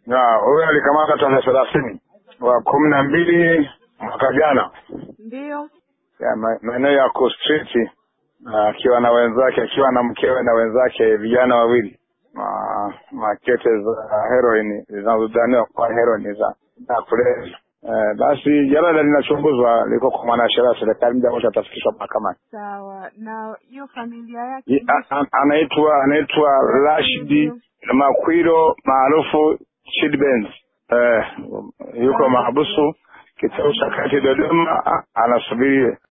Na huyo alikamata tarehe thelathini wa kumi na mbili mwaka jana Ndiyo. ya ma- maeneo ya Coast Street na akiwa na wenzake akiwa na mkewe na wenzake vijana wawili ma, makete za heroin zinazodhaniwa kuwa heroin za za kulevya. Eh, basi jalada linachunguzwa liko kwa mwanasheria wa serikali, muda wote atafikishwa mahakamani. Sawa. Na hiyo familia yake Ye- a- a- Anaitwa anaitwa Rashidi Makwiro maarufu Chid Benz. Eh, yuko mahabusu kituo cha kati Dodoma, a- anasubiri